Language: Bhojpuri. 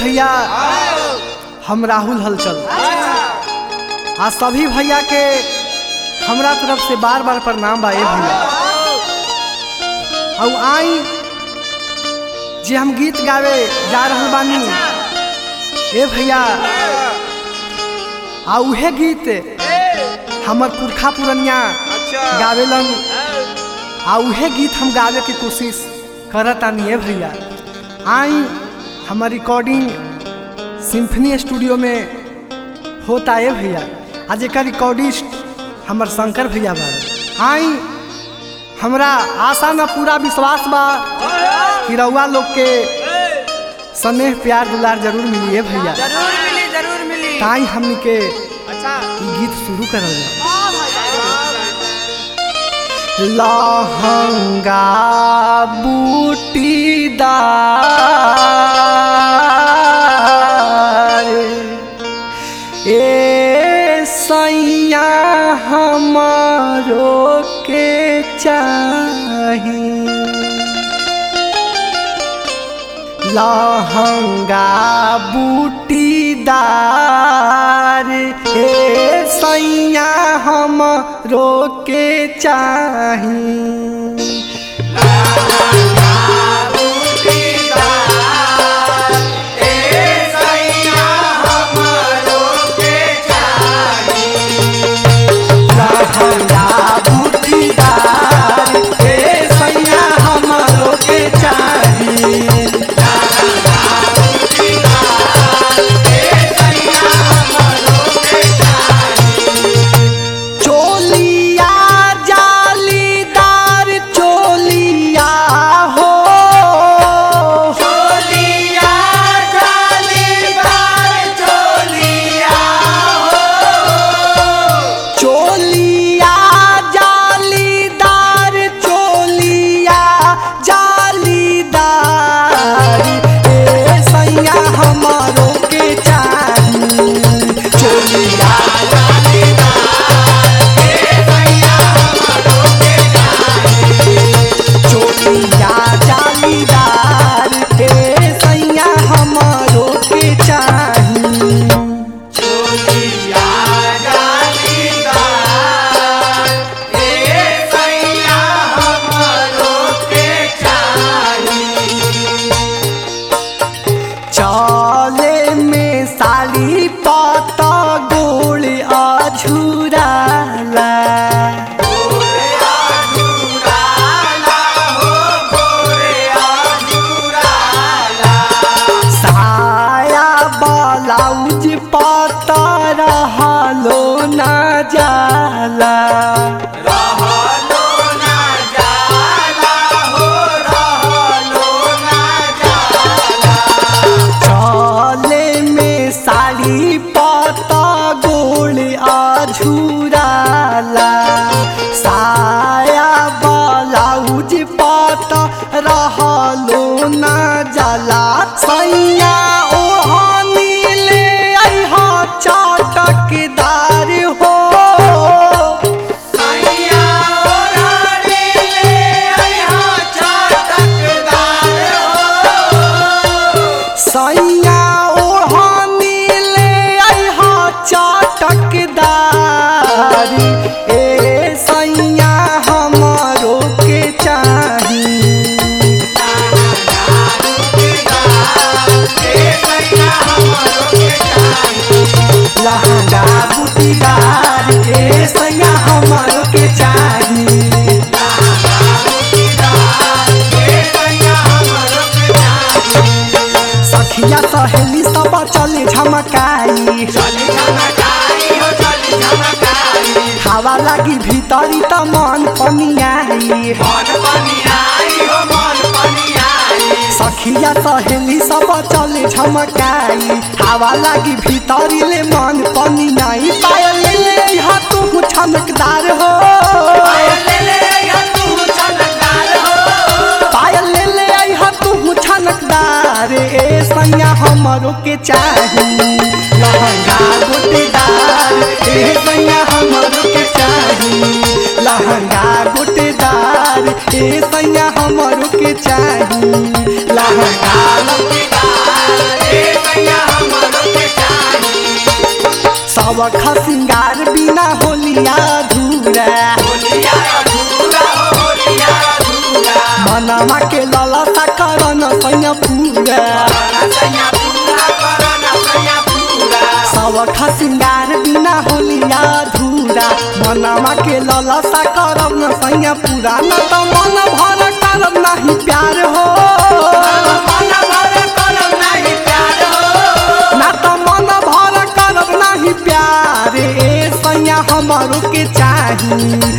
भैया हम राहुल हलचल आ सभी भैया के हमरा तरफ से बार बार प्रणाम बा ए भैया और आई जे हम गीत गावे जा रहल बानी ए भैया आ उहे गीत हमर पुरखा पुरनिया गावेलन आ उहे गीत हम गावे के कोशिश करतानी ए भैया आई हमर रिकॉर्डिंग सिम्फनी स्टूडियो में होता है भैया आज एक रिकॉर्डिस्ट हमर शंकर भैया बा आई हमरा आशा न पूरा विश्वास बा कि रउआ लोग के स्नेह प्यार दुलार जरूर मिली है भैया जरूर मिली जरूर मिली ताई हमनी के अच्छा ई गीत शुरू करल जाए लहंगा बूटीदार ए सैया हमारो के चाही लहंगा बूटीदार हे सैया हम रोके चाही लहंगा बूटीदार हे सैया हम रोके चाही चोलिया जालीदार चोलिया हो चोलिया जालीदार चोलिया हो चोलिया जालीदार चोलिया जालीदार ए सैया हमारो के चाही चोलिया चोलिया जालीदार हे सैया हमारो के चाही चले में साली पत गोल अझुराला साया ब्लाउज पत रहलो न जाला चले में साड़ी पत गोल अझुराला साया ब्लाउज पत रहलो न जाला सैया ओहनी ले अइहा चटकदार हो सैया ओहनी ले अइहा चटकदार सैया ओढ़नी ले अइहा चटकदार ए सैया हमारो के चाही लहंगा बूटीदार ए सैया हमारो के चाही सखिया सहेली सब चले झमकाई हवा लागी भीतरी त मन पनियाई सखिया सहेली सब चले झमकाई हवा लागी भीतरी ले मन पनियाई पायल ले ले यहाँ तू छमकदार हो पायल ले ले यहाँ तू छनकदार ए सैया हमरो के चाही लहंगा गोटेदार ए सैया हमरो के चाही लहंगा गोटेदार ए सैया हमरो के चाही लहंगा गोटेदार ए सैया मनामा के ललसा करन सैया पूरा सब खसिंगार बिना होलिया धूरा मनामा के ललसा करब न सैया पूरा न त मन भर करब नाही प्यार हो ना त मन भर करब नाही प्यार ए सैया हमरो के चाही